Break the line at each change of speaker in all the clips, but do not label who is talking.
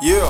Yeah.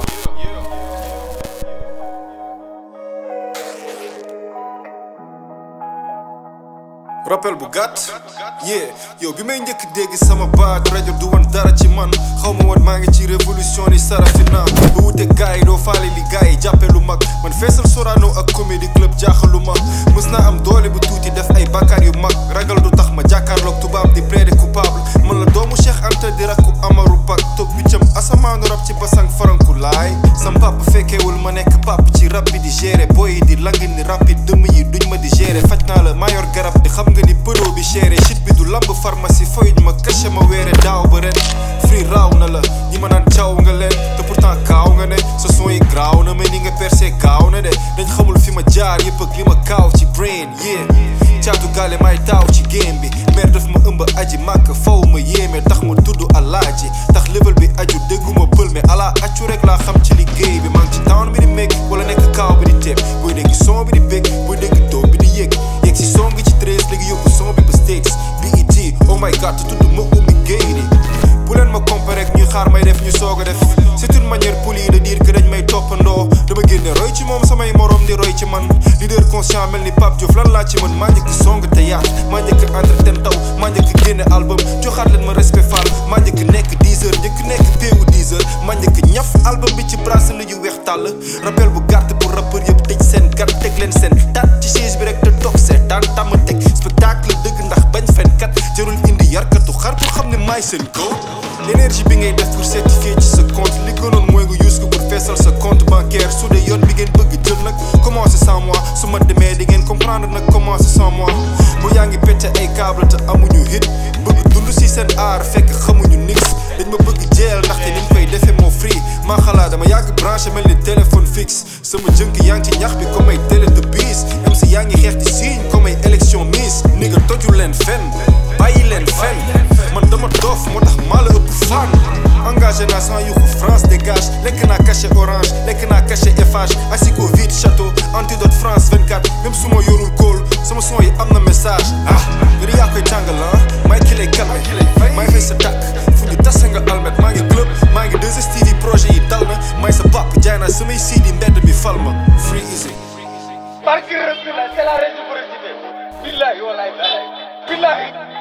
rappel bu gàtt yeah yow bi may njëkk dégg sama baat rajo du woon dara ci man xaw ma woon maa ngi ci révolution ni Sarafina ba wute gars yi doo faale li gars yi jàppe lu mag man feesal Sorano ak comédie club jaaxalu ma mës naa am doole bu tuuti def ay bakkaar yu mag ragal du tax ma jàkkaarloog tubaab di plaider coupable man la doomu Cheikh Anta di rakku Amaru Pak toog biccam asamaanu rab ci basang faranku laay sam papa fekkeewul ma nekk pap ci rab bi di gérer boy yi di lang ni rapide dëmm yi duñ ma di gérer faj naa la mayor garab di xam nga ni pëdoo bi chéré shit bi du lamb pharmacie fayuñ ma caché ma weere daaw ba ren free raaw na la ñi ma naan caw nga leen te pourtant kaaw nga ne sa son yi graaw na mais ni nga percé gaaw na de dañ xamul fi ma jaar yëpp ak li ma kaaw ci brain yeah caatu gaale may taaw ci game bi mer daf ma ëmb aji màkk faw ma yéeme tax ma tudd alaaji tax level bi aju dégguma pël mais ala accu rek laa xam ci liggéey bi maa ngi ci town bi di meg wala nekk kaaw bi di teeb booy dégg son bi di bég booy dégg doom bi di yëg yegg si son gi ci treize léegi yóbbu son bi ba states BET oh my god te tudd ma ummi géey di bu leen ma comparé ak ñuy xaar may def ñu soog a def c'est une manière polie de dire que dañ may toppandoo dama génne roy ci moom samay morom di roy ci man leader conscient mel ni Pape Diouf lan laa ci mën maa njëkk song te yaat maa njëkk entretien taw maa njëkk génne album joxaat leen ma respect fall maa njëkk nekk 10 heures njëkk nekk péewu 10 heures maa njëkk ñaf album bi ci bracelet yu weex tàll rappel bu gàtt pour rappeur yëpp tëj seen gat teg leen seen tat ci chaise bi rek te toog seetaan tàmm teg spectacle dëgg ndax bañ fen kat jarul indi yarkatu xar pour xam ne maay seen kaw énergie bi ngay def pour certifier ci sa compte li gënoon mooy nga use ko pour feesal sa compte bancaire su dee yoon bi ngeen bëgg jël nag commencé sans moi su ma demee di ngeen comprendre nag commencé sans moi bu yaa ngi pété ay câble te amuñu hit bëgg dund si seen aar fekk xamuñu nix dañ ma bëgg jeel ndaxte ni ñu koy defee moo free maa xalaat dama yàgg branché mel ni téléphone fixe sama jënk yaa ngi ci ñax bi comme ay télé de bis même si yaa ngi xeex di signe comme ay élection miss ni nga toju leen fen bàyyi leen fen man dama doof moo tax maa la ëpp fan engagé naa sans yuxu France dégage lekk naa cachet orange lekk naa cachet Eiffage asiko vite château antidote France 24 même su ma yorul kóol sama son yi am na message ah yéen yaa koy tàngal ah may ki lay calmé may fay sa tàkk fu ñu tasa nga almet maa ngi club maa ngi 2STV projet yi dal na may sa pap jaay naa samay CD mbedd bi fal ma free easy
Barke Rasulullah c'est la réciprocité billahi wallahi billahi